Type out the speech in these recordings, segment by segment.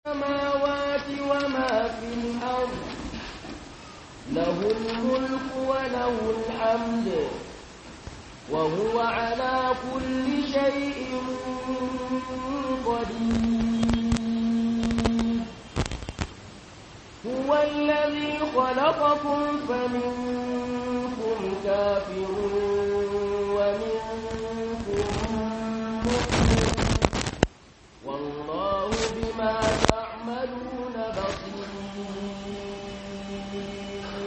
السماوات وما في الأرض له الملك وله الحمد وهو على كل شيء قدير هو الذي خلقكم فمنكم كافر ومنكم مؤمن والله بما تعملون بصير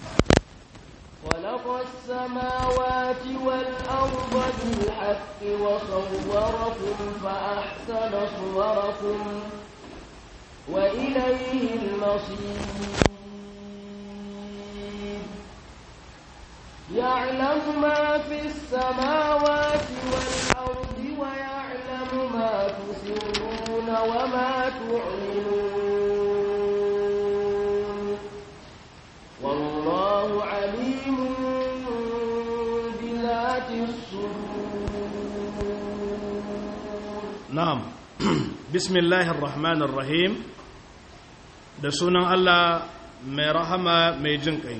خلق السماوات والأرض بالحق وصوركم فأحسن صوركم وإليه المصير يعلم ما في السماوات والأرض ويعلم ما تسرون وما تعلنون والله عليم بذات الصدور na'am bismillahir rahmanir rahim da sunan Allah mai rahama mai jin kai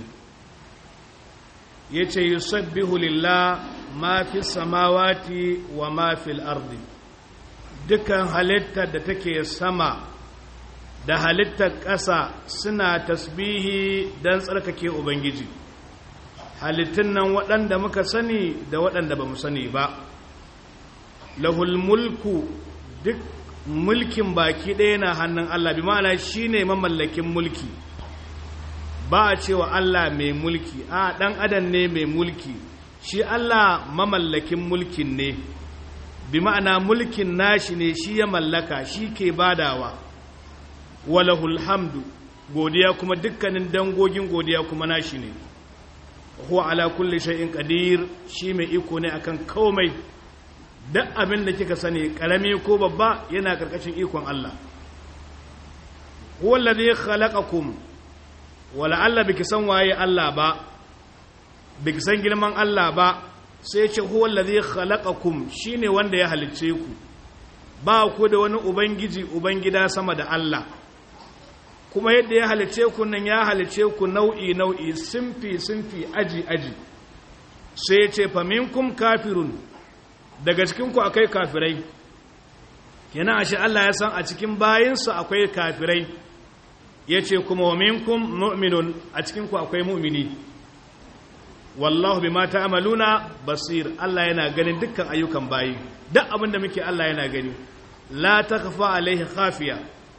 yace yusabbihu lillah ma fi samawati wa ma fil ardi dukkan halittar da take sama da halittar ƙasa suna tasbihi don tsarkake ubangiji halittun nan waɗanda muka sani da waɗanda ba mu sani ba lahul mulku duk mulkin baki ɗaya na hannun Allah bi ma'ana shi ne mamallakin mulki ba a cewa Allah mai mulki a ɗan adam ne mai mulki shi Allah mamallakin mulkin ne bi ma'ana mulkin nashi ne shi ya mallaka shi ke badawa walahul hamdu godiya kuma dukkanin dangogin godiya kuma nashi ne huwa ala kulli shay'in qadir shi mai iko ne akan komai duk abin da kika sani karami ko babba yana karkashin ikon Allah huwa alladhi khalaqakum wala Allah biki san waye Allah ba biki san girman Allah ba sai ce huwa alladhi khalaqakum shine wanda ya halicce ku ba ku da wani ubangiji ubangida sama da Allah kuma yadda ya halicce ku nan ya halicce ku nau'i nau'i simfi simfi aji aji sai ce fa minkum kafirun daga cikinku akwai kafirai yana ashe Allah ya san a cikin bayinsa akwai kafirai ya ce kuma wa minkum mu'minun a cikinku akwai mu'mini wallahu bima ta'maluna basir Allah yana ganin dukkan ayyukan bayi duk abin da muke Allah yana gani la takhfa alaihi khafiya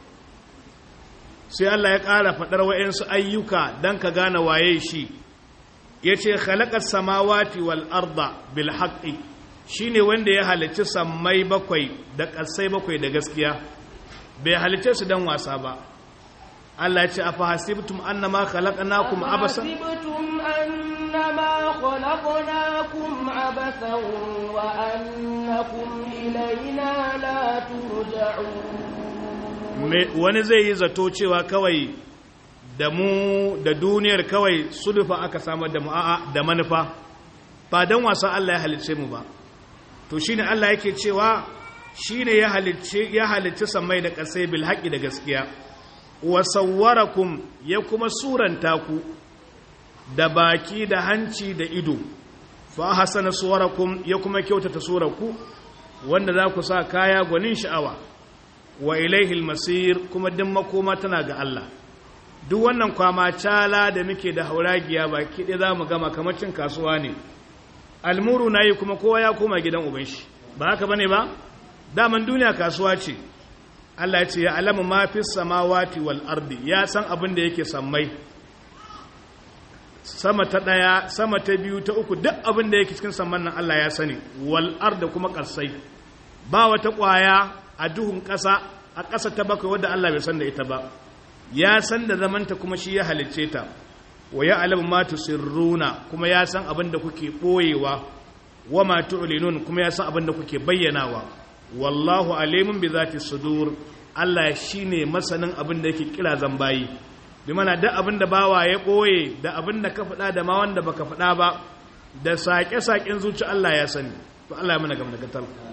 sai Allah ya ƙara faɗar wa'insu ayyuka don ka gane waye shi ya ce khalaqas samawati wal arda bil haqqi shi ne wanda ya halicci sammai bakwai da ƙasai bakwai da gaskiya bai halicce su don wasa ba Allah ce a fahasibtum annama khalaqnakum abasan أفحسبتم أنما خلقناكم عبثا وأنكم إلينا لا ترجعون wani zai yi zato cewa kawai da mu da duniyar kawai sudufa aka samar da mu a'a da manufa ba don wasa Allah ya halicce mu ba to shine Allah yake cewa shine ya halicce ya halicci samai da ƙasai bil haqqi da gaskiya wa sawwarakum ya kuma suranta ku da baki da hanci da ido fa hasana suwarakum ya kuma kyautata surarku wanda za ku sa kaya gwanin sha'awa wa ilaihi masir kuma din makoma tana ga Allah duk wannan kwama cala da muke da hauragiya baki ɗaya za mu gama kamar cin kasuwa ne almuru na yi kuma kowa ya koma gidan uban shi ba haka bane ba daman duniya kasuwa ce Allah ya ce ya alamu ma fi samawati wal ardi ya san abin da yake sammai sama ta daya sama ta biyu ta uku duk abin da yake cikin samman nan Allah ya sani wal arda kuma karsai ba wata kwaya a duhun ƙasa a ƙasa ta bakwai wadda Allah bai san da ita ba ya san da zamanta kuma shi ya halicce ta wa ya alamu ma tusirruna kuma ya san abin da kuke ɓoyewa wa ma tu'linun kuma ya san abin da kuke bayyanawa wallahu alimun bi zati sudur Allah shine masanin abin da yake kira zambayi bi mana da abin da bawa ya ɓoye da abin da ka faɗa da ma wanda baka faɗa ba da saƙe-saƙen zuci Allah ya sani to Allah ya mana gam da gatar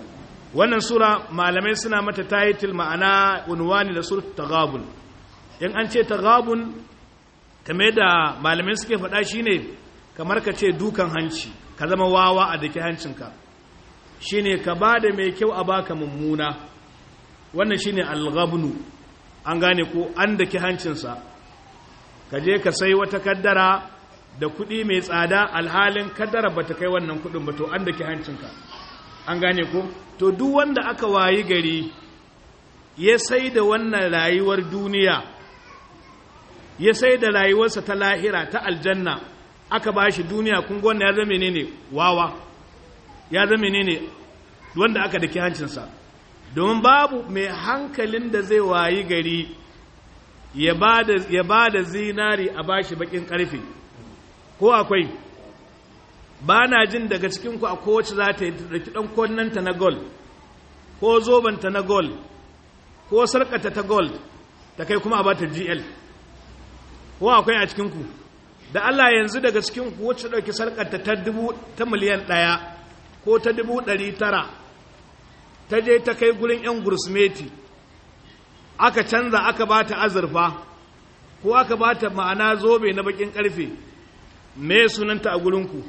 wannan sura malamai suna mata title ma'ana unwani da surat taghabun in an ce taghabun kamar da malamai suke faɗa shine kamar ka ce dukan hanci ka zama wawa a dake hancinka shine ka ba da mai kyau a baka mummuna wannan shine alghabnu an gane ko an dake hancinsa ka je ka sai wata kaddara da kuɗi mai tsada alhalin kaddara bata kai wannan kuɗin ba to an dake hancinka an gane ko to duk wanda aka wayi gari ya sai da wannan rayuwar duniya ya sai da rayuwarsa ta lahira ta aljanna aka ba shi duniya kun wannan ya zama ne wawa ya zama ne wanda aka daki hancinsa domin babu mai hankalin da zai wayi gari ya ba da zinari a bashi bakin karfe ko akwai ba na jin daga cikinku a kowace za ta yi ɗauki ɗan konnanta na gold ko zobanta na gold ko sarƙata ta gold ta kai kuma a bata gl ko akwai a cikinku da Allah yanzu daga cikinku wacce ɗauki sarƙata ta dubu ta miliyan ɗaya ko ta dubu ɗari tara ta je ta kai gurin 'yan gursmeti aka canza aka ba ta azurfa ko aka ba ta ma'ana zobe na bakin ƙarfe me sunanta a gurinku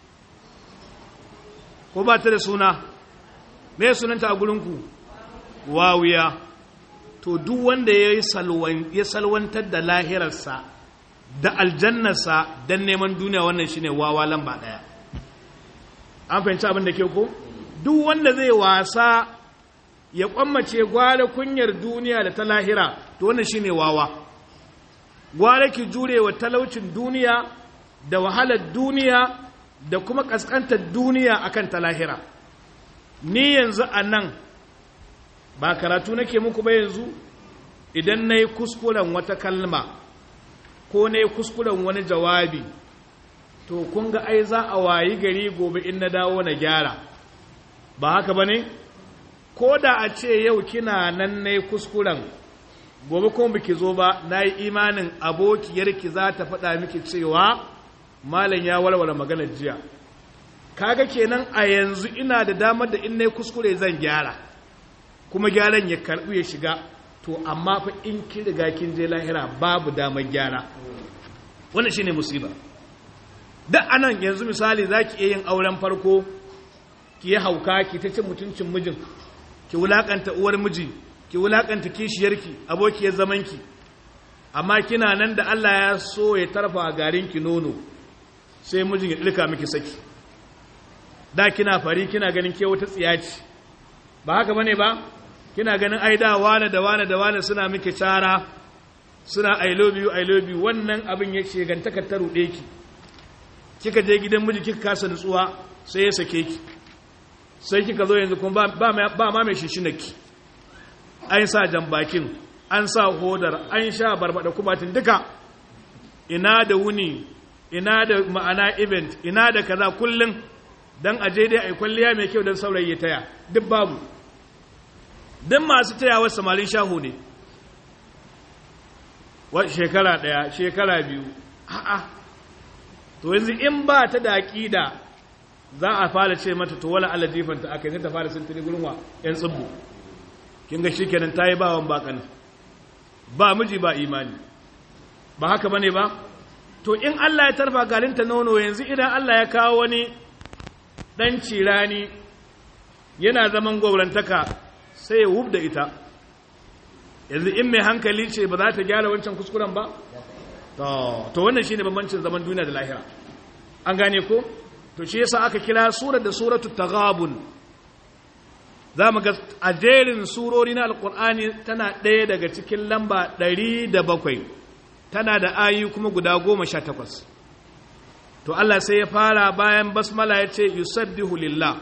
ko ba ta da suna me sunanta a gurinku wawiya to duk wanda ya salwantar da lahirarsa da aljannarsa don neman duniya wannan shine wawa lamba ɗaya an fahimci abin da ke ko duk wanda zai wasa ya kwammace gwara kunyar duniya da ta lahira to wannan shine wawa gwara ki jure wa talaucin duniya da wahalar duniya da kuma kaskantar duniya akan ta lahira ni yanzu a nan ba karatu nake muku ba yanzu idan na yi kuskuren wata kalma ko na yi kuskuren wani jawabi to kun ga ai za a wayi gari gobe in na dawo na gyara ba haka ba ne ko da a ce yau kina nan na yi kuskuren gobe kuma biki zo ba na yi imanin abokiyarki za ta faɗa miki cewa malam ya walwala maganar jiya kaga kenan a yanzu ina da damar da in na yi kuskure zan gyara kuma gyaran ya karɓu ya shiga to amma fa in kin riga kin je lahira babu damar gyara wannan shine musiba da anan yanzu misali zaki iya yin auren farko ki yi hauka ki ta cin mutuncin mijin ki wulakanta uwar miji ki wulakanta kishiyarki abokiyar zamanki amma kina nan da Allah ya so ya tarfa garin ki nono sai mijin ya dilka miki saki da kina fari kina ganin ke wata tsiyaci ba haka bane ba kina ganin ai da wane da wane da wane suna miki cara suna i love you i love you wannan abin ya ce gantaka ta rude ki kika je gidan miji kika kasa nutsuwa sai ya sake ki sai kika zo yanzu kuma ba ma mai shishinaki an sa jambakin an sa hodar an sha barbada kubatin duka ina da wuni ina da ma'ana event ina da kaza kullum don aje dai a kwalliya mai kyau don saurayi ya taya duk babu don masu tayawar samarin shaho ne shekara ɗaya shekara biyu a'a to yanzu in ba ta da aƙida za a fara ce mata to wala Allah jifanta aka yi ta fara sintiri gurin wa ‘yan tsibbu kin ga shi kenan ta yi bawan bakan ba miji ba imani ba haka bane ba to in Allah ya tarfa galinta nono yanzu idan Allah ya kawo wani ɗan cirani yana zaman gwaurantaka sai ya wub da ita yanzu in mai hankali ce ba za ta gyara wancan kuskuren ba to wannan shine bambancin zaman duniya da lahira an gane ko to shi yasa aka kira surar da suratu taghabun za mu ga a jerin surori na alkur'ani tana ɗaya daga cikin lamba ɗari da bakwai tana da ayi kuma guda goma sha takwas to Allah sai ya fara bayan basmala ya ce yusabbihu lillah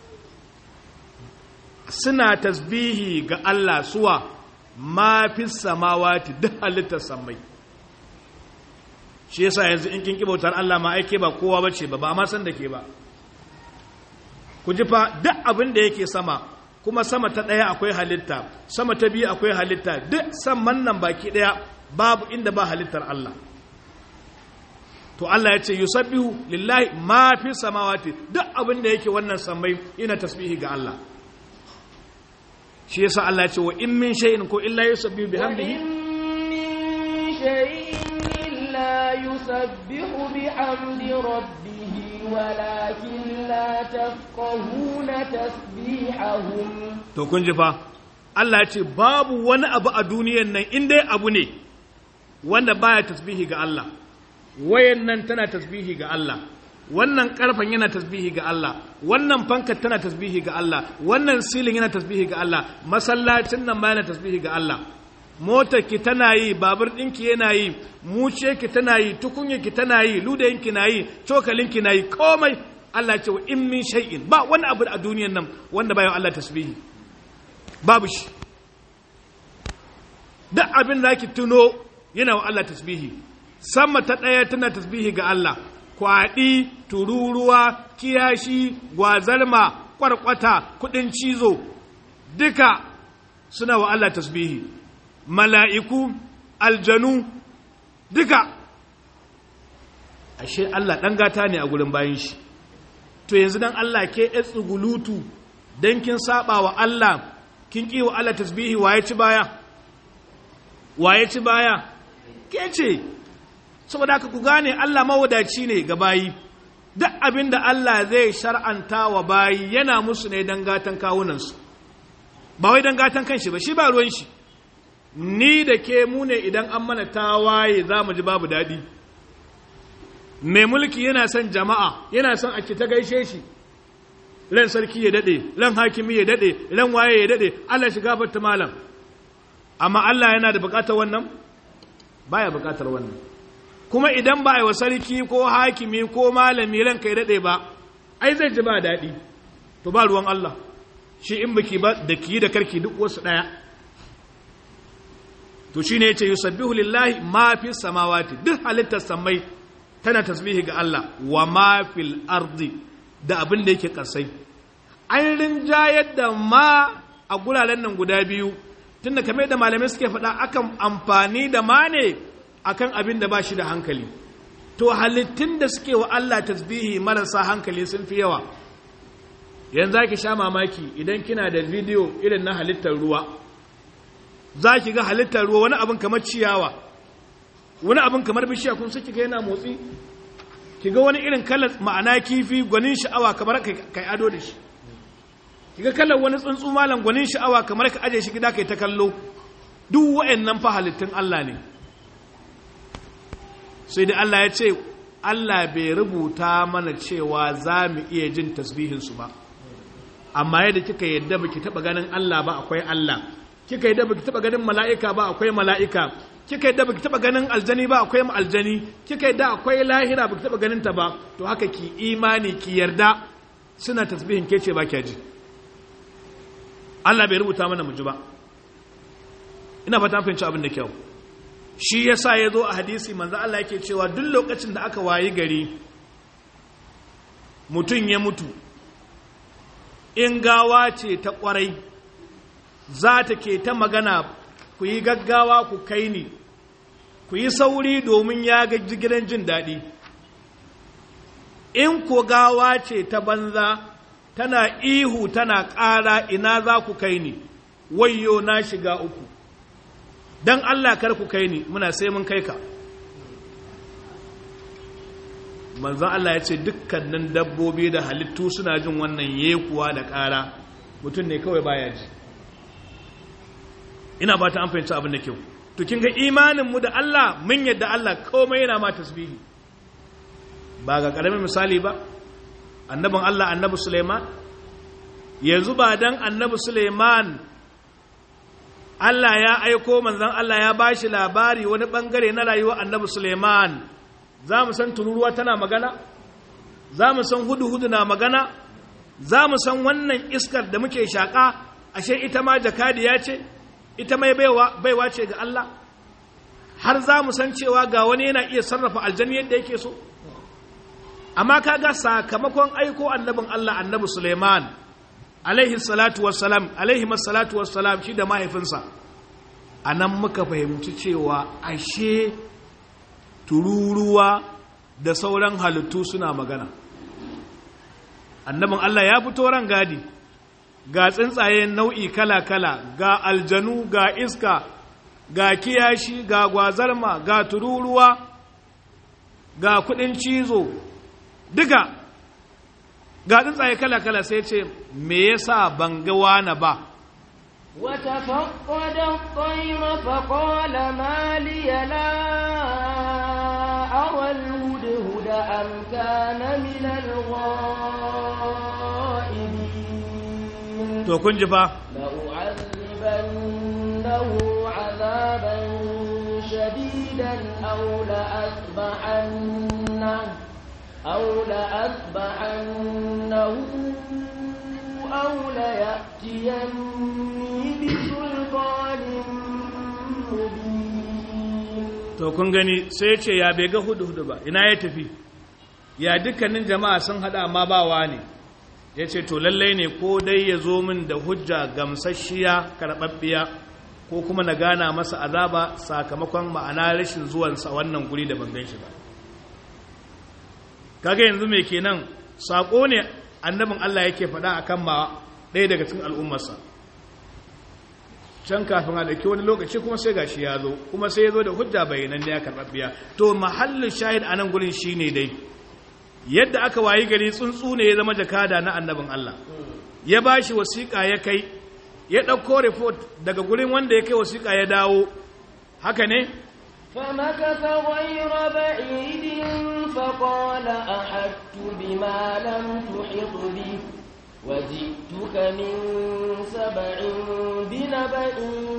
suna tasbihi ga Allah suwa ma fi samawati duk halittar sammai shi yasa yanzu in kin kibautar Allah ma aike ba kowa bace ba ba ma san da ke ba ku ji fa duk abin da yake sama kuma sama ta ɗaya akwai halitta sama ta biyu akwai halitta duk saman nan baki ɗaya babu inda ba halittar Allah to Allah ya ce yusabbihu lillahi ma fi samawati duk abin da yake wannan sammai ina tasbihi ga Allah shi yasa Allah ya ce wa in min shay'in ko illa yusabbihu bihamdihi وإن من شيء إلا يسبح بحمد ربه ولكن لا تفقهون تسبيحهم to kun ji fa Allah ya ce babu wani abu a duniyan nan in dai abu ne wanda baya tasbihi ga Allah wayan nan tana tasbihi ga Allah wannan karfan yana tasbihi ga Allah wannan fankar tana tasbihi ga Allah wannan silin yana tasbihi ga Allah masallacin nan ma yana tasbihi ga Allah motar ki tana yi babur ɗinki yana yi muce ki tana yi tukunya ki tana yi ludayin ki na yi cokalin ki na yi komai Allah ce wa in min shay'in ba wani abu a duniyan nan wanda bayan Allah tasbihi babu shi duk abin da ki tuno yana wa Allah tasbihi sama ta ɗaya tana tasbihi ga Allah kwaɗi tururuwa kiyashi gwazarma kwarkwata kuɗin cizo duka suna wa Allah tasbihi mala'iku aljanu duka ashe Allah ɗan gata ne a gurin bayan shi to yanzu dan Allah ke ya tsugulutu don kin saba wa Allah kin ƙi wa Allah tasbihi waye ci baya waye ci baya ke ce saboda haka ku gane Allah mawadaci ne ga bayi duk abin da Allah zai shar'anta wa bayi yana musu ne don gatan kawunansu ba wai don gatan kanshi ba shi ba ruwan shi ni da ke mu ne idan an mana tawaye za mu ji babu daɗi mai mulki yana son jama'a yana son a ta gaishe shi ran sarki ya daɗe ran hakimi ya daɗe ran waye ya daɗe Allah shiga batta malam amma Allah yana da buƙatar wannan baya buƙatar wannan kuma idan ba a yi wa sarki ko hakimi ko malami ran kai daɗe ba ai zai ji ba daɗi to ba ruwan Allah shi in baki ba da ki da karki duk wasu ɗaya to shine yace yusabbihu lillahi ma fi samawati duk halittar samai tana tasbihi ga Allah wa ma fil ardi da abin da yake kasai an rinjayar da ma a guraren nan guda biyu tunda kamar da malamai suke faɗa akan amfani da ma ne akan abin da ba shi da hankali to halittun da suke wa Allah tasbihi marasa hankali sun fi yawa yanzu za ki sha mamaki idan kina da bidiyo irin na halittar ruwa za ki ga halittar ruwa wani abin kamar ciyawa wani abin kamar bishiya kun saki ga yana motsi ki ga wani irin kalar ma'ana kifi gwanin sha'awa kamar kai ado da shi ki ga kalar wani tsuntsu malam gwanin sha'awa kamar ka aje shi gida kai ta kallo duk wa'annan fa halittun Allah ne sai da Allah ya ce Allah bai rubuta mana cewa za mu iya jin tasbihinsu ba amma yadda kika yadda baki taba ganin Allah ba akwai Allah kika yadda baki taba ganin mala'ika ba akwai mala'ika kika yadda baki taba ganin aljani ba akwai aljani kika yadda akwai lahira baki taba ganin ta ba to haka ki imani ki yarda suna tasbihin ke ce ba kya ji Allah bai rubuta mana mu ji ba ina fata fahimci abin da kyau shi yasa ya zo a hadisi manzo Allah yake cewa duk lokacin da aka wayi gari mutum ya mutu in gawa ce ta kwarai za ta ke ta magana ku yi gaggawa ku kai ni ku yi sauri domin ya ga gidan jin daɗi in ko gawa ce ta banza tana ihu tana ƙara ina za ku kai ni wayyo na shiga uku don Allah kar ku kai ni muna sai mun kai ka manzon Allah ya ce dukkanin dabbobi da halittu suna jin wannan yekuwa da ƙara mutum ne kawai baya ji ina ba ta an fahimci abin da kyau to kin ga imanin mu da Allah mun yadda Allah komai yana ma tasbihi ba ga karamin misali ba annabin Allah annabi Suleiman yanzu ba dan annabi Suleiman Allah ya aiko manzon Allah ya bashi labari wani bangare na rayuwar annabi Suleiman za mu san tururuwa tana magana za mu san hudu-hudu na magana za mu san wannan iskar da muke shaƙa ashe ita ma jakadiya ce ita mai baiwa ce ga Allah har za mu san cewa ga wani yana iya sarrafa aljani yadda yake so amma kaga sakamakon aiko annabin Allah annabi Suleiman alaihi salatu wassalam alaihi salatu wassalam shi da mahaifinsa a nan muka fahimci cewa ashe tururuwa da sauran halittu suna magana annabin Allah ya fito ran gadi ga tsuntsaye nau'i kala-kala ga aljanu ga iska ga kiyashi ga gwazarma ga tururuwa ga kudin cizo duka ga tsuntsaye kala-kala sai ce me yasa ban ga wani ba وتفقد الطير فقال ما لي لا أرى الهدهد أم كان من الغائبين to kun ji fa لأعذبنه عذابا شديدا أو لأذبحنه أو لأذبحنه أو ليأتيني بسلطان مبين to kun gani sai ya ce ya bai ga hudu-hudu ba ina ya tafi ya dukkanin jama'a sun hada amma ba ne ya ce to lallai ne ko dai ya zo min da hujja gamsasshiya karɓaɓɓiya ko kuma na gana masa azaba sakamakon ma'ana rashin zuwansa wannan guri da ban gan shi ba kaga yanzu mai kenan saƙo ne annabin Allah yake faɗa a kan ma ɗaya daga cikin al'ummarsa can kafin a ɗauki wani lokaci kuma sai gashi ya zo kuma sai ya zo da hujja bayanan da ya karɓaɓɓiya to mahallin shahid a nan gurin shi ne dai yadda aka wayi gari tsuntsu ne ya zama jakada na annabin Allah ya ba shi wasiƙa ya kai ya ɗauko report daga gurin wanda ya kai wasiƙa ya dawo haka ne فمكث غير بعيد فقال أحدت بما لم تحط به وجئتك من سبع بنبأ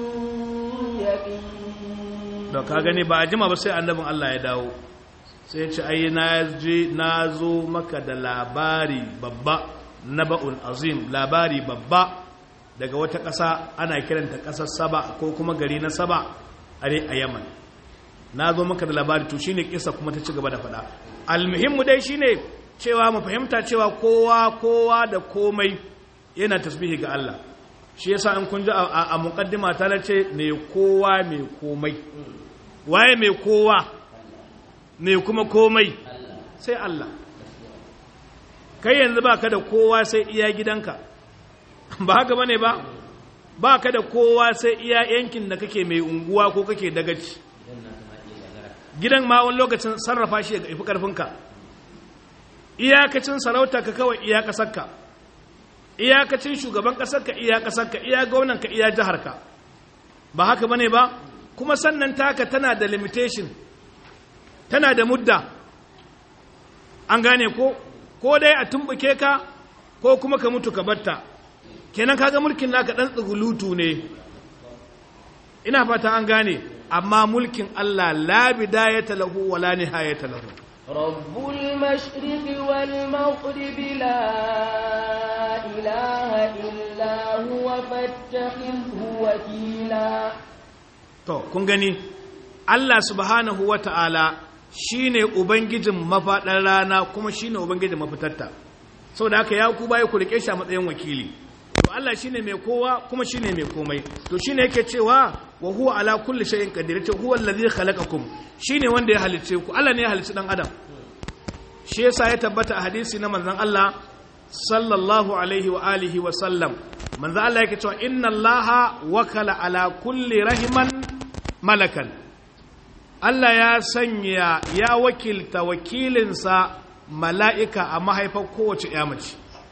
يقين da ka gani ba a jima ba sai annabin Allah ya dawo sai ya ce ai na je na zo maka da labari babba naba'un azim labari babba daga wata ƙasa ana kiranta ƙasar saba ko kuma gari na saba a a yaman na zo maka da labari to shine kisa kuma ta ci gaba da faɗa almuhimmu dai shine cewa mu fahimta cewa kowa kowa da komai yana tasbihi ga Allah shi yasa in kun ji a muqaddima ta ce ne kowa mai komai waye mai kowa mai kuma komai sai Allah kai yanzu baka da kowa sai iya gidanka ba haka bane ba baka da kowa sai iya yankin da kake mai unguwa ko kake dagaci gidan ma wani lokacin sarrafa shi ga ifi karfinka iyakacin sarauta ka kawai iya kasarka iyakacin shugaban kasarka iya kasarka iya gwamnanka iya jiharka ba haka bane ba kuma sannan taka tana da limitation tana da mudda an gane ko ko dai a tumbuke ka ko kuma ka mutu ka batta kenan kaga mulkin naka dan tsugulutu ne ina fata an gane amma mulkin Allah la bidayata lahu wala nihayata lahu رب المشرق والمغرب لا إله إلا هو فاتخذه وكيلا to kun gani Allah subhanahu wata'ala shine ubangijin mafaɗar rana kuma shine ubangijin mafitarta saboda haka ya ku baya ku rike shi a matsayin wakili to Allah shine mai kowa kuma shine mai komai to shine yake cewa wa huwa ala kulli shay'in qadir ce huwa allazi khalaqakum shine wanda ya halicce ku Allah ne ya halicci dan adam shi yasa ya tabbata a hadisi na manzon Allah sallallahu alaihi wa alihi wa sallam manzon Allah yake cewa inna allaha wakala ala kulli rahiman malakan Allah ya sanya ya wakilta wakilinsa mala'ika a mahaifar kowace ya mace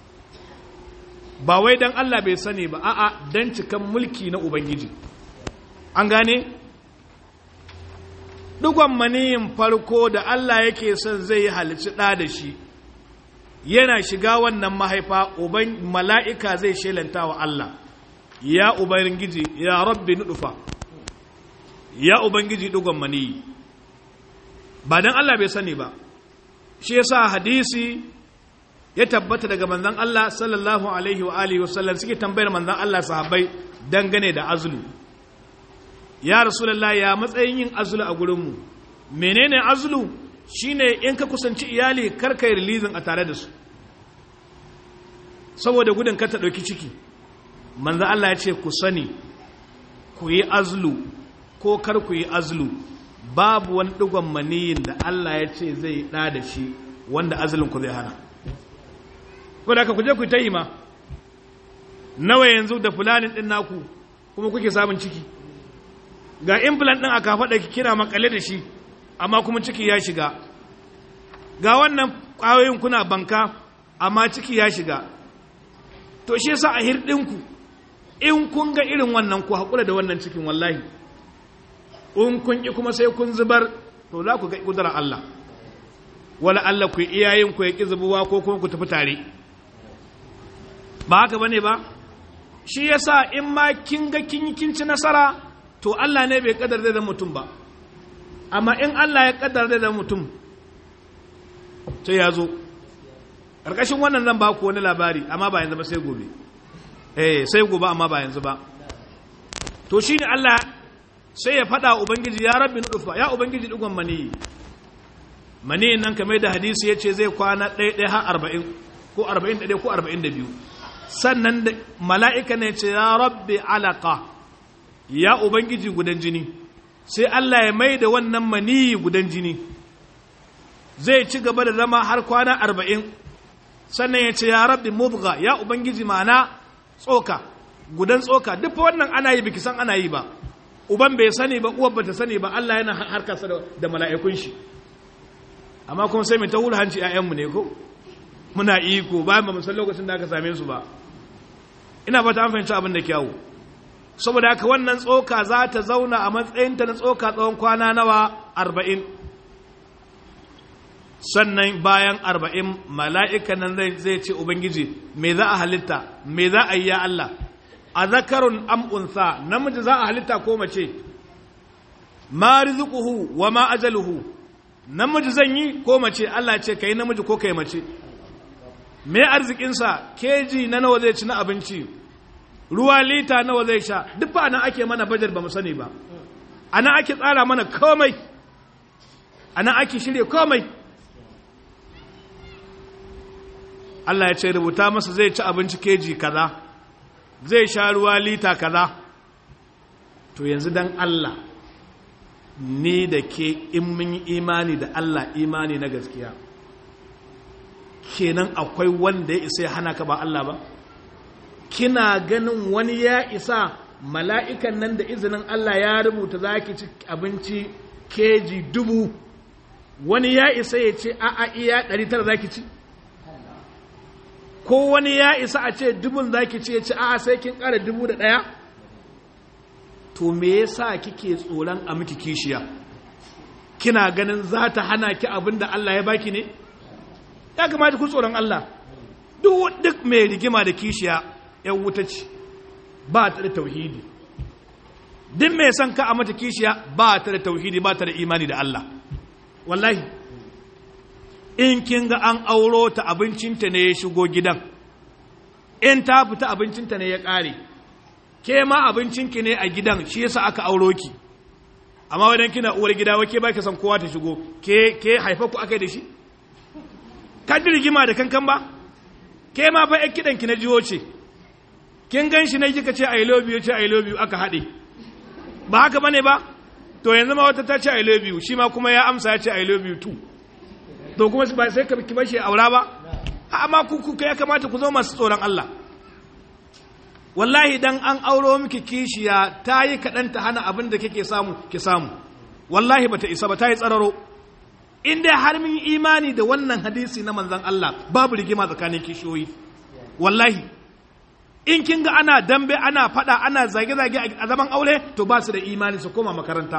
ba wai don Allah bai sani ba a'a don cikan mulki na Ubangiji an gane? Dugon maniyin farko da Allah yake son zai yi halici ɗa da shi yana shiga wannan mahaifa uban mala'ika zai shelanta wa Allah ya Ubangiji ya rabbi nuɗufa ya Ubangiji dugon maniyi ba don Allah bai sani ba shi yasa hadisi ya tabbata daga manzon Allah sallallahu alaihi wa alihi wa sallam suke tambayar manzon Allah sahabbai dangane da azulu ya rasulullah ya matsayin yin azulu a gurin mu menene azulu shine in ka kusanci iyali kar kai releasing a tare da su saboda gudun ka ta dauki ciki manzon Allah ya ce ku sani ku yi azulu ko kar ku yi azulu babu wani digon maniyin da Allah ya ce zai da da shi wanda azulun ku zai hana ko da ka kuje ku ta yi ma nawa yanzu da fulanin ɗin naku kuma kuke samun ciki ga implant ɗin a kafaɗa kina makale da shi amma kuma ciki ya shiga ga wannan ƙwayoyin kuna banka amma ciki ya shiga to shi yasa a hirɗinku in kun ga irin wannan ku haƙura da wannan cikin wallahi in kun ƙi kuma sai kun zubar to za ku ga ƙudurar Allah wala Allah ku iyayen ku ya ƙi zubuwa ko kuma ku tafi tare ba haka bane ba shi yasa in ma kin ga kin yi kin ci nasara to Allah ne bai kadar da mutum ba amma in Allah ya kadar da mutum sai ya zo ƙarƙashin wannan zan ba ku wani labari amma ba yanzu ba sai gobe eh sai gobe amma ba yanzu ba to shine Allah sai ya faɗa ubangiji ya rabbi nufa ya ubangiji digon mani mani nan kamar da hadisi yace zai kwana ɗaya ɗaya har arba'in ko arba'in da ɗaya ko arba'in da biyu sannan da mala'ika ne ce ya rabbi alaka ya ubangiji gudan jini sai Allah ya mai da wannan mani gudan jini zai ci gaba da zama har kwana arba'in sannan ya ce ya rabbi mubga ya ubangiji ma'ana tsoka gudan tsoka duk wannan ana yi biki san ana yi ba uban bai sani ba uwar bata sani ba Allah yana harkarsa da mala'ikun shi amma kuma sai mai ta wuri hanci ‘ya'yanmu ne ko muna iko bayan ba mu san lokacin da aka same su ba ina ba ta an fahimci abin da kyawu saboda haka wannan tsoka za ta zauna a matsayinta na tsoka tsawon kwana nawa arba'in sannan bayan arba'in mala'ikan nan zai ce ubangiji me za a halitta me za a yi ya Allah a zakarun am'unsa namiji za a halitta ko mace ma rizquhu wa ma ajaluhu namiji zan yi ko mace Allah ce kai namiji ko kai mace me arzikinsa keji na nawa zai ci na abinci ruwa lita nawa zai sha duk ba nan ake mana bajar ba mu sani ba ana ake tsara mana komai ana ake shirye komai Allah ya ce rubuta masa zai ci abinci keji kaza zai sha ruwa lita kaza to yanzu dan Allah ni da ke in mun yi imani da Allah imani na gaskiya kenan akwai wanda ya isa ya hana ka ba Allah ba kina ganin wani ya isa mala'ikan nan da izinin Allah ya rubuta za ki ci abinci keji dubu wani ya isa ya ce a'a iya ɗari tara za ki ci ko wani ya isa a ce dubun za ki ci ya ce a'a sai kin ƙara dubu da ɗaya to me yasa kike tsoron a miki kishiya kina ganin za ta hana ki abin da Allah ya baki ne ya kamata ku tsoron Allah duk mai rigima da kishiya yan wuta ce ba ta da tauhidi duk mai son ka a mata kishiya ba ta da tauhidi ba ta da imani da Allah wallahi in kin ga an auro ta abincinta ne ya shigo gidan in ta fita abincinta ne ya ƙare ke ma abincinki ne a gidan shi yasa aka auro ki amma wadan kina uwar gida wake ba ki san kowa ta shigo ke ke haifa ku akai da shi kan rigima da kankan ba ke ma fa kidan ki na jiwo ce kin gan shi ne kika ce i love you ce i love you aka haɗe ba haka bane ba to yanzu ma wata ta ce i love you shi ma kuma ya amsa ya ce i love you too to kuma ba sai ka ki bashi aura ba amma ku ku ya kamata ku zo masu tsoron Allah wallahi dan an auro miki kishiya ta yi kaɗan ta hana abin da kike samu ki samu wallahi bata isa ba ta yi tsararo in dai har min imani da wannan hadisi na manzon Allah babu rigima tsakanin kishiyoyi wallahi in kin ga ana dambe ana fada ana zage-zage a zaman aure to ba su da imani su koma makaranta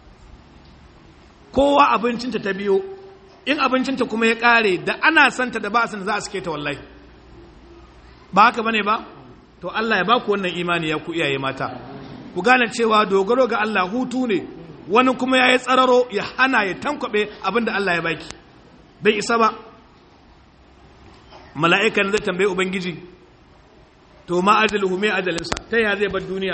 kowa abincinta ta biyo in abincinta kuma ya kare da ana santa da ba san za a suke ta wallahi ba haka bane ba to Allah ya baku wannan imani ya ku iyaye mata ku gane cewa dogaro ga Allah hutu ne wani kuma ya yi tsararo ya hana ya tankwabe abin da Allah ya baki bai isa ba mala'ikan zai tambaye ubangiji to ma ajaluhu mai ajalinsa ta ya zai bar duniya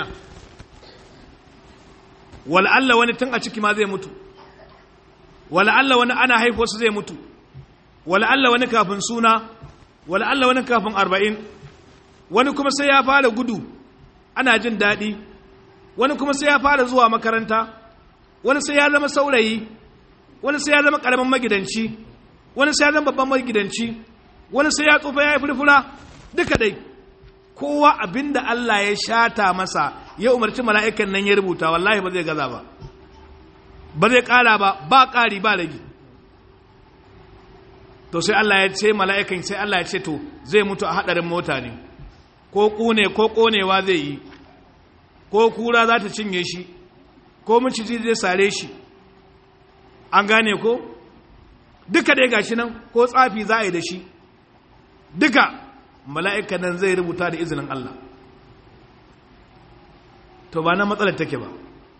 wala Allah wani tun a ciki ma zai mutu wala Allah wani ana haifuwarsu zai mutu wala Allah wani kafin suna wala Allah wani kafin arba'in wani kuma sai ya fara gudu ana jin daɗi wani kuma sai ya fara zuwa makaranta wani sai ya zama saurayi wani sai ya zama ƙaramin magidanci wani sai ya zama babban magidanci wani sai ya tsufa ya yi furfura duka dai kowa abinda Allah ya shata masa ya umarci mala'ikan nan ya rubuta wallahi ba zai gaza ba ba zai ƙara ba ba ƙari ba ragi to sai Allah ya ce mala'ikan sai Allah ya ce to zai mutu a haɗarin mota ne ko ƙune ko ƙonewa zai yi ko kura za ta cinye shi ko maciji zai sare shi an gane ko duka dai gashi nan ko tsafi za a yi da shi duka mala'ika nan zai rubuta da izinin Allah to ba na matsalar take ba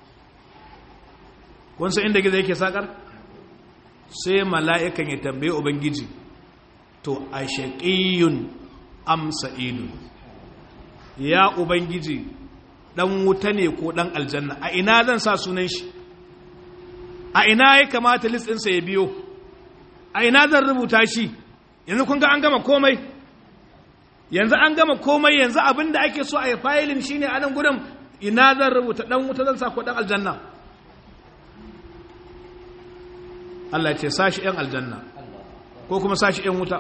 kunsa inda gizo yake sakar sai mala'ikan ya tambaye ubangiji to a shaƙiyun amsa ilu ya ubangiji ɗan wuta ne ko ɗan aljanna a ina zan sa sunan shi a ina ya kamata list ɗinsa ya biyo a ina zan rubuta shi yanzu kun ga an gama komai yanzu an gama komai yanzu abin da ake so a yi fayilin shi ne a nan gudun ina zan rubuta ɗan wuta zan sa ko ɗan aljanna Allah ce sashi ‘yan aljanna ko kuma sashi ‘yan wuta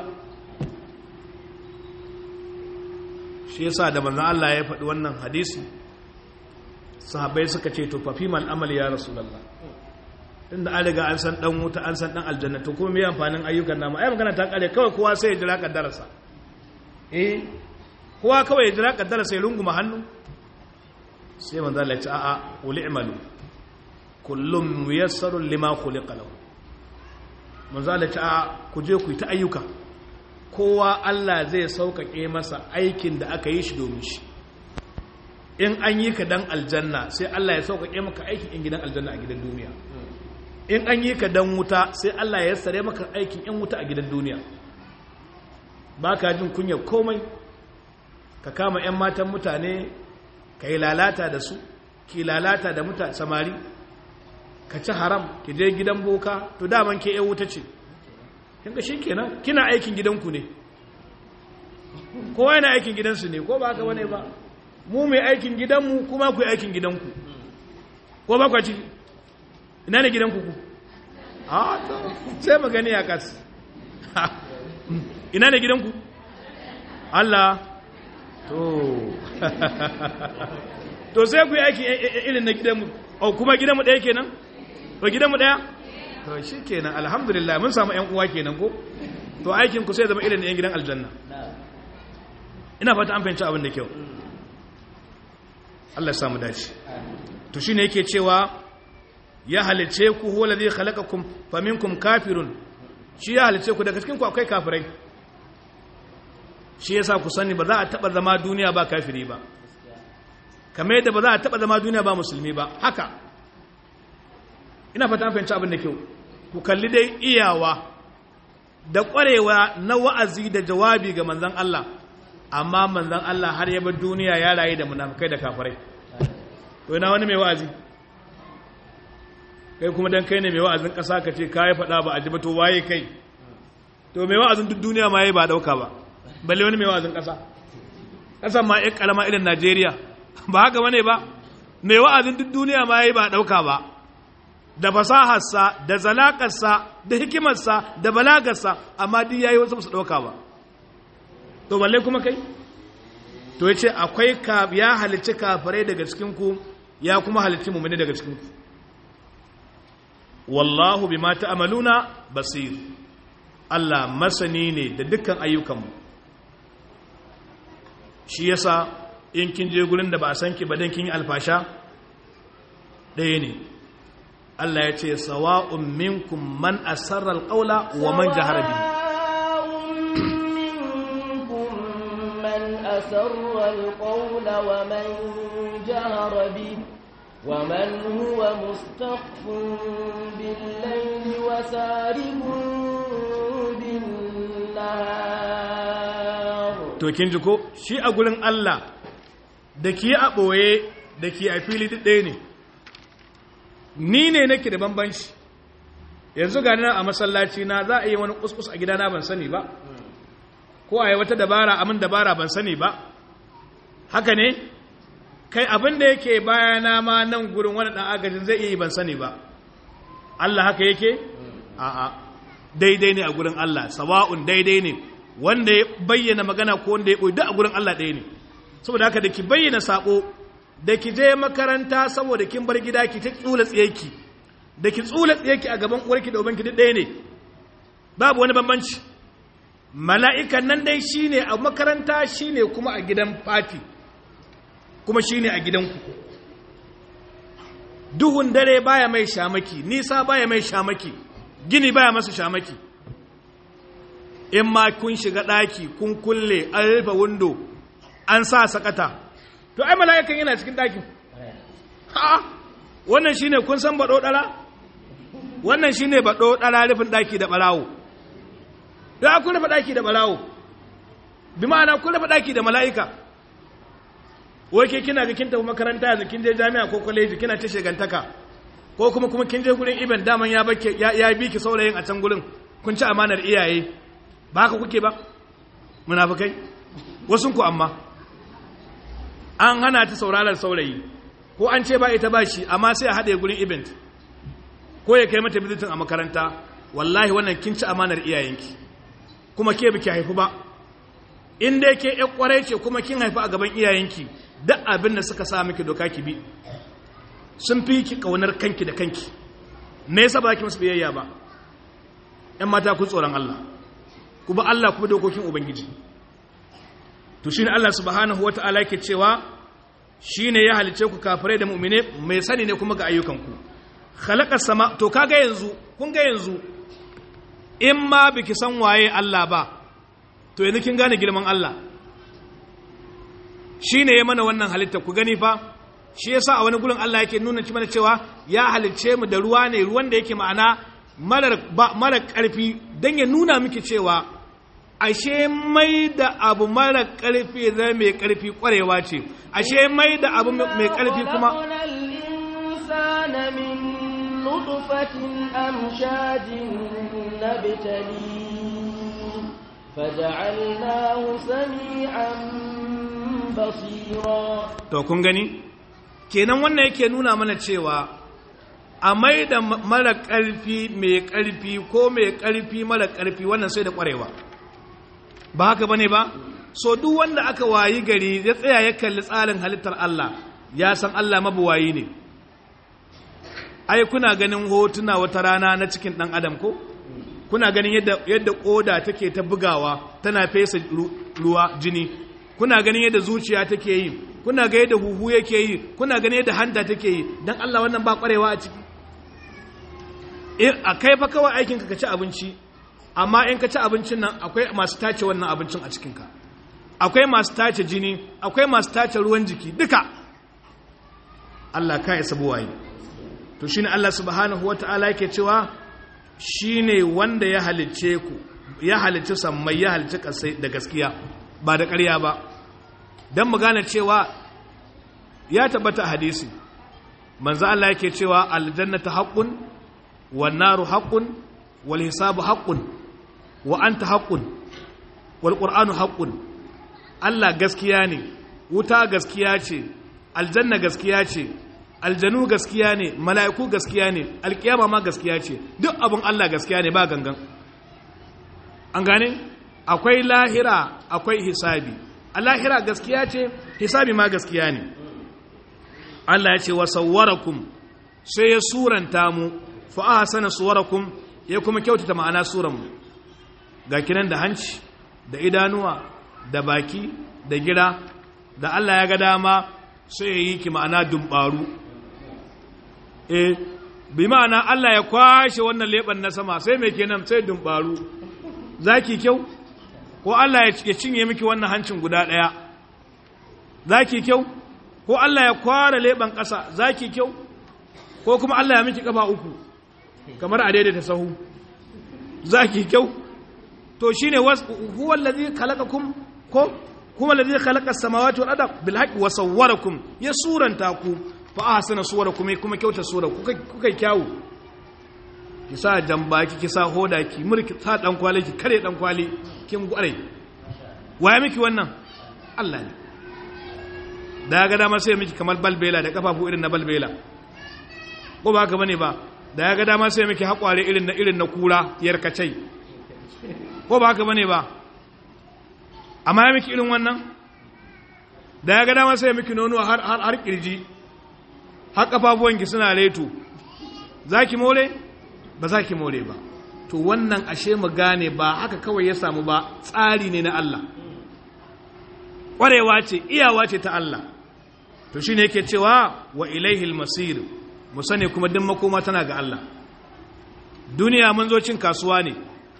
shi yasa da manzan Allah ya faɗi wannan hadisi sahabbai suka ce to fafi mal amal ya rasulallah inda an riga an san ɗan wuta an san ɗan aljanna to kuma mai amfanin ayyukan namu ai magana ta kare kawai kowa sai ya jira kaddararsa eh kowa kawai ya jira kaddararsa ya runguma hannu sai manzan Allah ya ce a'a uli imalu kullum muyassarun lima khuliqa lahu manzala ta ku je ku yi ta ayyuka kowa Allah zai sauƙaƙe masa aikin da aka yi shi domin shi in an yi ka dan aljanna sai Allah ya sauƙaƙe maka aikin in gidan aljanna a gidan duniya in an yi ka dan wuta sai Allah ya sare maka aikin in wuta a gidan duniya ba ka jin kunyar komai ka kama 'yan matan mutane ka yi lalata da su ki lalata da mutane samari ka ci haram ki je gidan boka to daman ke yan wuta ce kinga kenan kina aikin gidanku ne kowa yana aikin gidansu ne ko ba haka bane ba mu mai aikin gidanmu kuma ku aikin gidanku ko ba ku ciki ina ne gidanku ku a to sai mu gani a kas ina ne gidanku Allah to to sai ku yi aiki irin na gidanmu o kuma gidanmu ɗaya kenan to gidanmu ɗaya to shi kenan alhamdulillah mun samu ‘yan uwa kenan ko to aikin ku sai zama irin ‘yan gidan aljanna ina fata an fahimci abin da kyau Allah ya samu dace to shine yake cewa ya halice ku huwa ladhi khalaqakum faminkum kafirun shi ya halice ku daga cikin ku akwai kafirai shi yasa ku sani ba za a taba zama duniya ba kafiri ba kamar yadda ba za a taba zama duniya ba musulmi ba haka ina fata an fahimci abin da kyau ku kalli dai iyawa da ƙwarewa na wa'azi da jawabi ga manzan Allah amma manzan Allah har yaba duniya ya rayu da munafukai da kafirai to ina wani mai wa'azi kai kuma dan kai ne mai wa'azin ƙasa ka ce ka yi faɗa ba a ji ba to waye kai to mai wa'azin duk duniya ma yi ba ɗauka ba balle wani mai wa'azin ƙasa ƙasan ma ya ƙarama irin Najeriya ba haka bane ba mai wa'azin duk duniya ma yi ba ɗauka ba da fasaharsa da zalakarsa da hikimarsa da balagarsa amma duk yayi wasu su dauka ba to balle kuma kai to yace akwai ka ya halicci kafirai daga cikin ku ya kuma halicci mu'mini daga cikin ku wallahu bima ta'maluna basir Allah masani ne da dukkan ayyukanmu shi yasa in kin je gurin da ba a san ki ba dan kin yi alfasha ɗaya ne Allah ya ce sawa'un minkum man asarra alqawla wa man jahara bi minkum man asarra alqawla wa man jahara bi wa man huwa mustakhfun bil layli wa saribun bin nahar to kin ji ko shi a gurin Allah da ki a boye da ki a fili duk ɗaya ne ni ne nake da bambanci yanzu ga nan a masallaci na za a yi wani kuskus a gidana ban sani ba ko a yi wata dabara amin dabara ban sani ba haka ne kai abin da yake bayana ma nan gurin wani ɗan agajin zai iya yi ban sani ba Allah haka yake a'a daidai ne a gurin Allah sawa'un daidai ne wanda ya bayyana magana ko wanda ya ɓoyi duk a gurin Allah ɗaya ne saboda haka da ki bayyana sabo da ki je makaranta saboda kin bar gida ki ta tsula tsiyarki da ki tsula tsiyarki a gaban uwarki da ubanki duk ɗaya ne babu wani bambanci mala'ikan nan dai shine a makaranta shine kuma a gidan fati kuma shine a gidanku duhun dare baya mai shamaki nisa baya mai shamaki gini baya masa shamaki in ma kun shiga ɗaki kun kulle an rufe windo an sa sakata to ai mala'ikan yana cikin ɗakin ha wannan shine kun san baɗo ɗara wannan shine baɗo ɗara rufin ɗaki da ɓarawo da kun rufe ɗaki da ɓarawo bi ma'ana kun rufe ɗaki da mala'ika wai ke kina ga kin tafi makaranta yanzu kin je jami'a ko kwaleji kina ta shegantaka ko kuma kuma kin je gurin iben daman ya bake ya bi ki saurayin a can gurin kun ci amanar iyaye ba haka kuke ba munafikai wasun ku amma an hana ta sauraron saurayi ko an ce ba ita ba shi amma sai a haɗe gurin event ko ya kai mata bizitin a makaranta wallahi wannan kin ci amanar iyayenki kuma ke biki haifu ba in dai ke ƴan kwarai ce kuma kin haifu a gaban iyayenki duk abin da suka sa miki doka ki bi sun fi ki kaunar kanki da kanki me yasa ba ki musu biyayya ba ƴan mata ku tsoron Allah ku ba Allah ku bi dokokin ubangiji to shine Allah subhanahu wata'ala yake cewa shine ya halice ku kafirai da mu'mine mai sani ne kuma ga ayyukanku khalaqa sama to kaga yanzu kun ga yanzu in ma biki san waye Allah ba to yanzu kin gane girman Allah shine ya mana wannan halitta ku gani fa shi yasa a wani gurin Allah yake nuna mana cewa ya halicce mu da ruwa ne ruwan da yake ma'ana mara ƙarfi don ya nuna miki cewa ashe mai da abu mara ƙarfi zai mai ƙarfi ƙwarewa ce ashe mai da abu mai ƙarfi kuma نطفة أمشاج نبتليه فجعلناه سميعا بصيرا to kun gani kenan wannan yake nuna mana cewa a mai da mara ƙarfi mai ƙarfi ko mai ƙarfi mara ƙarfi wannan sai da ƙwarewa ba haka bane ba so duk wanda aka wayi gari ya tsaya ya kalli tsarin halittar Allah ya san Allah mabuwayi ne ai kuna ganin hotuna wata rana na cikin ɗan adam ko kuna ganin yadda yadda koda take ta bugawa tana fesa ruwa jini kuna ganin yadda zuciya take yi kuna ga yadda huhu yake yi kuna ganin yadda hanta take yi dan Allah wannan ba kwarewa a ciki a kai fa kawai aikin ka ci abinci amma in ka ci abincin nan akwai masu tace wannan abincin a cikinka akwai masu tace jini akwai masu tace ruwan jiki duka Allah ka isa buwaye to shine Allah subhanahu wata'ala yake cewa shine wanda ya halicce ku ya halicci sammai ya halicci kasai da gaskiya ba da ƙarya ba dan mu gane cewa ya tabbata a hadisi manzo Allah yake cewa aljannatu haqqun wan naru haqqun wal hisabu haqqun wa anta haqqun wal qur'anu haqqun Allah gaskiya ne wuta gaskiya ce aljanna gaskiya ce aljanu gaskiya ne mala'iku gaskiya ne alkiyama ma gaskiya ce duk abin Allah gaskiya ne ba gangan an gane akwai lahira akwai hisabi a lahira gaskiya ce hisabi ma gaskiya ne Allah ya ce wa sawwarakum sai ya suranta mu fa ahsana suwarakum ya kuma kyautata ma'ana suran mu ga kinan da hanci da idanuwa da baki da gira da Allah ya ga dama sai ya yi ki ma'ana dumbaru eh bi ma'ana Allah ya kwashe wannan leban na sama sai mai kenan sai dumbaru zaki kyau ko Allah ya cinye miki wannan hancin guda daya zaki kyau ko Allah ya kwara leban ƙasa zaki kyau ko kuma Allah ya miki kafa uku kamar a daidaita sahu zaki kyau to shine huwa allazi khalaqakum ko kuma allazi khalaqa as-samawati wal arda bil haqqi wa sawwarakum ya suranta ku fa ahsana suwarakum kuma kyauta sura kuka kuka kyawu ki sa jambaki ki sa hoda ki murki sa dan kwali ki kare dan kwali kin gware waye miki wannan Allah ne da ga dama sai miki kamar balbela da kafafu irin na balbela ko ba haka bane ba da ya ga dama sai miki hakware irin na irin na kura yarkacai ko ba haka bane ba amma ya miki irin wannan da ya ga dama sai miki nono har har har kirji har kafafuwanki suna reto zaki more ba zaki more ba to wannan ashe mu gane ba haka kawai ya samu ba tsari ne na Allah ƙwarewa ce iyawa ce ta Allah to shine yake cewa wa ilaihil masir mu sani kuma duk makoma tana ga Allah duniya mun zo cin kasuwa ne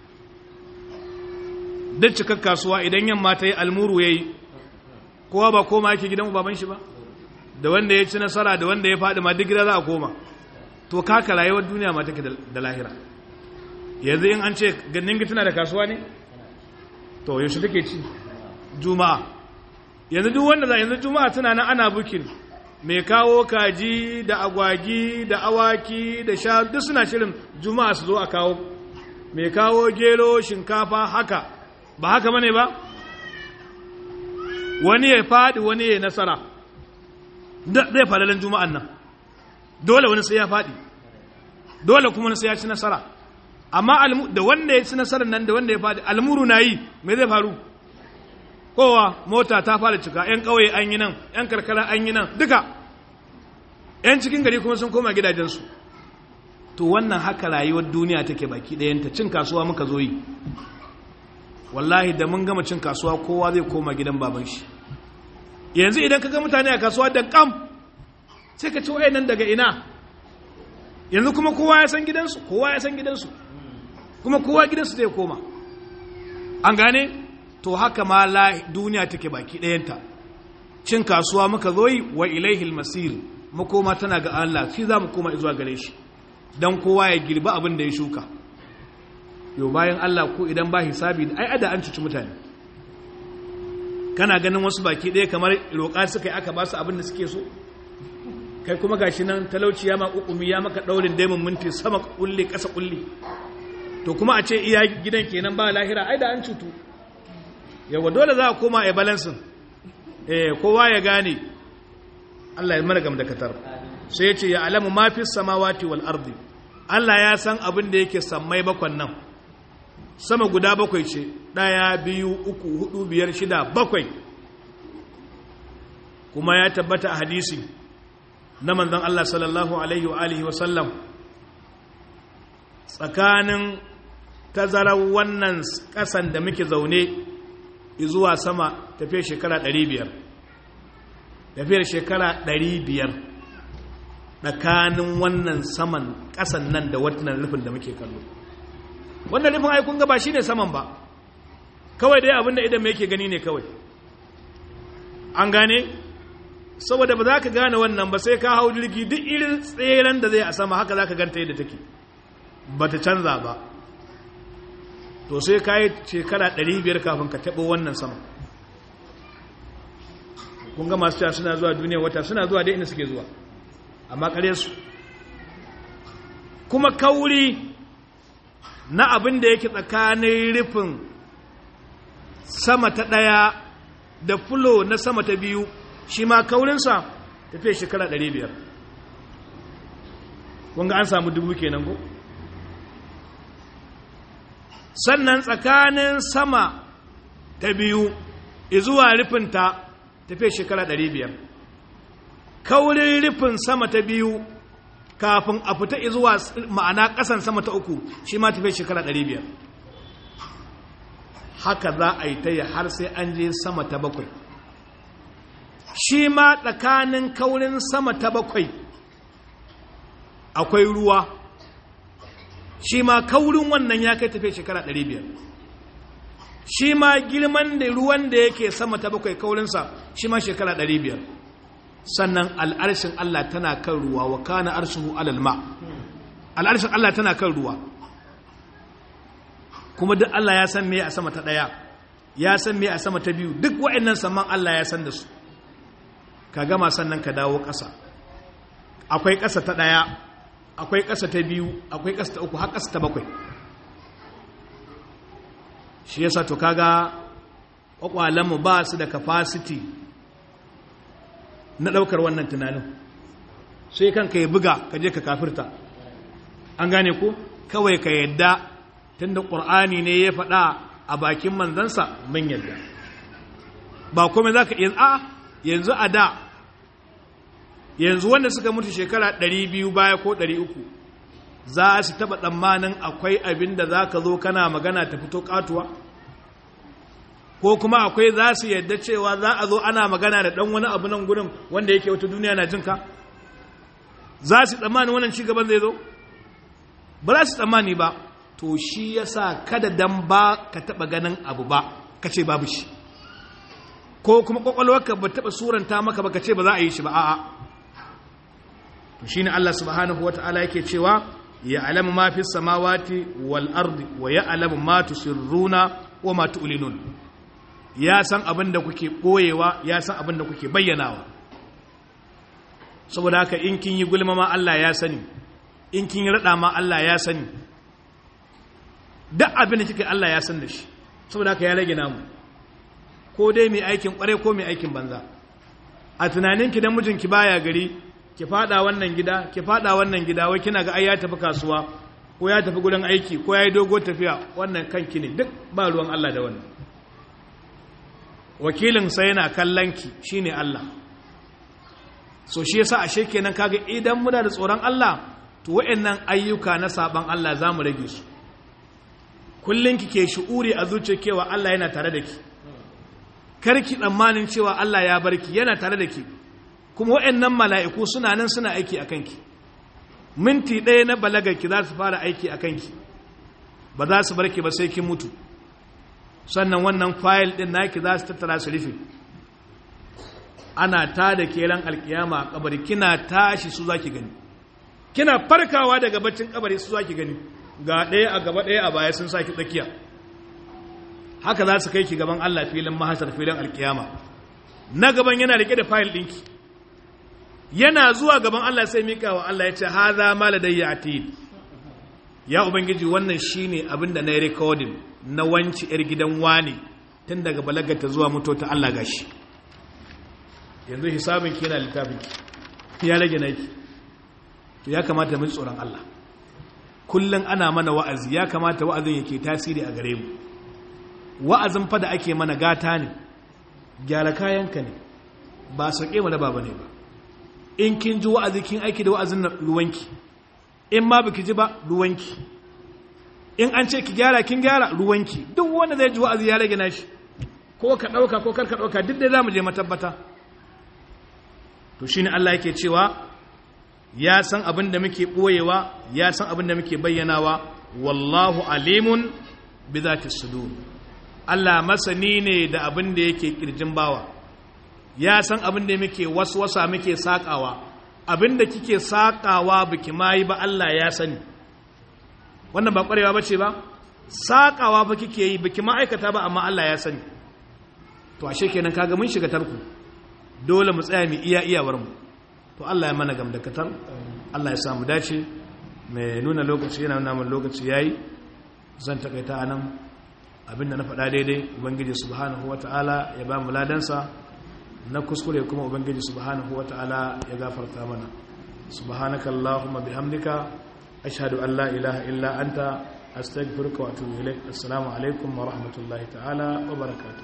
duk cikar kasuwa idan yamma ta yi almuru ya yi kowa ba koma yake gidan baban shi ba da wanda ya ci nasara da wanda ya faɗi ma duk gida za a koma to kaka rayuwar duniya ma take da lahira yanzu in an ce ganin tana da kasuwa ne to yaushe take ci juma'a yanzu duk wanda za yanzu juma'a tana nan ana bukin mai kawo kaji da agwagi da awaki da sha duk suna shirin juma'a su zo a kawo mai kawo gero shinkafa haka ba haka bane ba wani ya faɗi wani ya nasara zai faɗaɗen juma'an nan dole wani sai ya faɗi dole kuma wani sai ya ci nasara amma da wanda ya ci nasarar nan da wanda ya faɗi almuru na yi mai zai faru kowa mota ta fara cika 'yan ƙauye an yi nan 'yan karkara an yi nan duka 'yan cikin gari kuma sun koma gidajensu to wannan haka rayuwar duniya take baki ɗayanta cin kasuwa muka zo yi wallahi da mun gama cin kasuwa kowa zai koma gidan baban shi yanzu idan ka ga mutane a kasuwa da kam sai ka ci nan daga ina yanzu kuma kowa ya san gidansu kowa ya san gidansu kuma kowa gidansu zai koma an gane to haka ma la duniya take baki ɗayanta cin kasuwa muka zo yi wa ilaihil masir makoma tana ga Allah shi za mu koma zuwa gare shi dan kowa ya girba abin da ya shuka yau bayan Allah ko idan ba hisabi ai ada an cuci mutane kana ganin wasu baki ɗaya kamar roƙa suka yi aka ba su abin da suke so kai kuma gashi nan talauci ya ma ƙuƙumi ya maka ɗaurin daimun minti sama ƙulli ƙasa ƙulli to kuma a ce iya gidan kenan ba lahira ai da an cutu yawa dole za a koma a balansin eh kowa ya gane Allah ya mana gam da katar sai ya ce ya alamu ma fi samawati wal ardi Allah ya san abin da yake sammai bakwan nan sama guda bakwai ce ɗaya biyu uku hudu biyar shida bakwai kuma ya tabbata a hadisi na manzon Allah sallallahu alaihi wa alihi wa sallam tsakanin tazarar wannan ƙasan da muke zaune zuwa sama tafiyar shekara 500 tafiyar shekara 500 tsakanin wannan saman ƙasan nan da wannan rufin da muke kallo wannan rufin aikun gaba shi ne saman ba kawai dai abinda idan mai yake gani ne kawai an gane saboda ba za ka gane wannan ba sai ka hau jirgi duk irin tseren da zai a sama haka za ka ganta yadda take ba ta canza ba to sai ka yi shekara 500 kafin ka taɓo wannan sama kun ga masu cewa suna zuwa duniya wata suna zuwa dai inda suke zuwa amma kare su kuma kauri na abin da yake tsakanin rufin sama ta ɗaya da fulo na sama ta biyu shi ma kaurinsa tafiye shekara 500 kun ga an samu dubu kenan ko? sannan tsakanin sama ta biyu zuwa rufinta tafiye shekara 500 kaurin rufin sama ta biyu kafin a fita zuwa ma'ana ƙasan sama ta uku shi ma tafiye shekara 500 haka za a yi ta yi har sai an je sama ta bakwai shi ma tsakanin kaurin sama ta bakwai akwai ruwa shi ma kaurin wannan ya kai tafiye shekara 500 shi ma girman da ruwan da yake sama ta bakwai kaurinsa shi ma shekara 500 sannan al'arshin Allah tana kan ruwa wa kana arshihu alal ma al'arshin Allah tana kan ruwa kuma duk Allah ya san me a sama ta daya ya san me a sama ta biyu duk wa'annan saman Allah ya san da su ka gama sannan ka dawo ƙasa akwai ƙasa ta daya akwai ƙasa ta biyu akwai ƙasa ta uku har ƙasa ta bakwai shi yasa to kaga ƙwaƙwalenmu ba su da capacity na ɗaukar wannan tunanin sai kanka ya buga ka je ka kafirta an gane ko kawai ka yadda tunda ƙur'ani ne ya faɗa a bakin manzansa mun yadda ba kome za ka iya a yanzu a da yanzu wanda suka mutu shekara 200 baya ko 300 za su taba tsammanin akwai abin da za ka zo kana magana ta fito katuwa ko kuma akwai za su yadda cewa za a zo ana magana da ɗan wani abu nan gudun wanda yake wata duniya na jinka za su tsammanin wannan cigaban zai zo ba za su tsammani ba to shi ya sa kada dan ba ka taɓa ganin abu ba ka ce babu shi ko kuma ƙwaƙwalwarka ba taɓa suranta maka ba ka ce ba za a yi shi ba a'a to shi ne Allah subhanahu wa ta'ala yake cewa ya alamu ma fi samawati wal ardi wa ya alamu ma tusirruna wa ma tu'linun ya san abin da kuke ɓoyewa ya san abin da kuke bayyanawa saboda haka in kin yi gulma ma Allah ya sani in kin yi raɗa ma Allah ya sani duk abin da kike Allah ya san da shi saboda haka ya rage namu ko dai mai aikin kware ko mai aikin banza a tunaninki dan mijinki baya gari ki fada wannan gida ki fada wannan gida wai kina ga ai ya tafi kasuwa ko ya tafi gurin aiki ko ya yi dogo tafiya wannan kanki ne duk ba ruwan Allah da wannan wakilin sa yana kallon ki shine Allah so shi yasa ashe kenan kaga idan muna da tsoron Allah to wayannan ayyuka na saban Allah zamu rage su kullun kike shu'uri a zuciyar cewa Allah yana tare da ki karki tsammanin cewa Allah ya barki yana tare da ki kuma wayannan mala'iku suna nan suna aiki akan ki minti ɗaya na balagarki za su fara aiki akan ki ba za su barki ba sai kin mutu sannan wannan fayil ɗin naki za su tattara su rufe ana ta da keran alkiyama a kabari kina tashi su za ki gani kina farkawa daga baccin kabari su za ki gani ga ɗaya a gaba ɗaya a baya sun saki tsakiya haka za su kai ki gaban Allah filin mahasar filin alkiyama na gaban yana rike da fayil ɗinki yana zuwa gaban Allah sai mika wa Allah ya ce haza ma ladayya atid ya ubangiji wannan shine abin da na yi recording na wanci yar gidan wani tun daga balagata zuwa mutu ta Allah gashi yanzu hisabin ki yana littafin ki ya rage naki to ya kamata mu tsoron Allah kullum ana mana wa'azi ya kamata wa'azin yake tasiri a gare mu wa'azin fa da ake mana gata ne gyara kayanka ne ba sauke mu da baba ne ba in kin ji wa'azi kin aiki da wa'azin na ruwanki in ma baki ji ba ruwanki in an ce ki gyara kin gyara ruwanki duk wanda zai ji wa'azi ya rage nashi ko ka ɗauka ko kar ka ɗauka duk da za mu je matabbata to shine Allah yake cewa ya san abin da muke ɓoyewa ya san abin da muke bayyanawa wallahu alimun bi zati sudur Allah masani ne da abin da yake kirjin bawa ya san abin da muke waswasa muke sakawa abin da kike sakawa biki mai ba Allah ya sani wannan ba kwarewa bace ba sakawa ba kike yi biki ma aikata ba amma Allah ya sani to ashe kenan kaga mun shiga tarku dole mu tsaya mu iya iyawar mu to Allah ya mana gamdakatar Allah ya samu dace mai nuna lokaci yana nuna mun lokaci yayi zan takaita anan abinda na faɗa daidai ubangiji subhanahu wata'ala ya ba mu ladansa na kuskure kuma ubangiji subhanahu wata'ala ya gafarta mana subhanaka allahumma bihamdika ashhadu an la ilaha illa anta astaghfiruka wa atubu ilaik assalamu alaikum wa rahmatullahi ta'ala wa barakatuh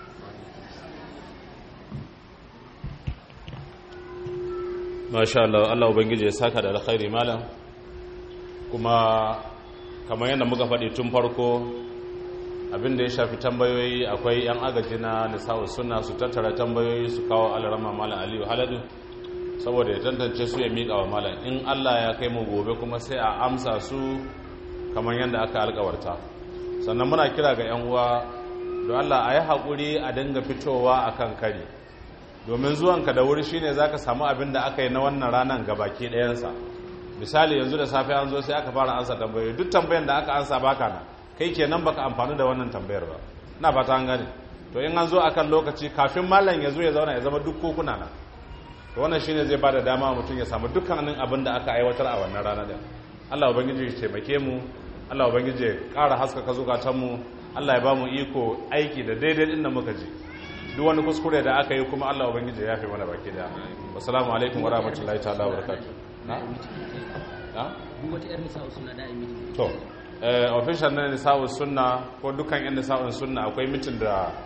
masha Allah Allah ubangiji ya saka da alkhairi malam kuma kamar yadda muka faɗi tun farko abinda ya shafi tambayoyi akwai yan agaji na nisa'u suna su tattara tambayoyi su kawo alarama malam aliyu haladu saboda ya tantance su ya miƙa wa malam in Allah ya kai mu gobe kuma sai a amsa su kamar yadda aka alkawarta sannan muna kira ga yan uwa don Allah a yi haƙuri a dinga fitowa akan kari domin zuwanka da wuri shine zaka samu abin da aka yi na wannan ranar gabaki ɗayansa misali yanzu da safe an zo sai aka fara ansa tambayoyi duk tambayan da aka ansa baka na kai kenan baka amfani da wannan tambayar ba ina fata an gane to in an zo akan lokaci kafin mallam ya zo ya zauna ya zama duk kokuna na to wannan shine zai bada dama mutum ya samu dukkanin abin da aka aiwatar a wannan rana din Allah ubangiji ya taimake mu Allah ubangiji ya ƙara haskaka zukatanmu Allah ya ba mu iko aiki da daidai din da muka ji duk wani kuskure da aka yi kuma Allah ubangiji ya yafe mana baki da assalamu alaikum wa rahmatullahi ta'ala wa barakatuh na na duk wata yar nisa'u sunna da yi to eh official na nisa'u sunna ko dukkan yan nisa'u sunna akwai mitin da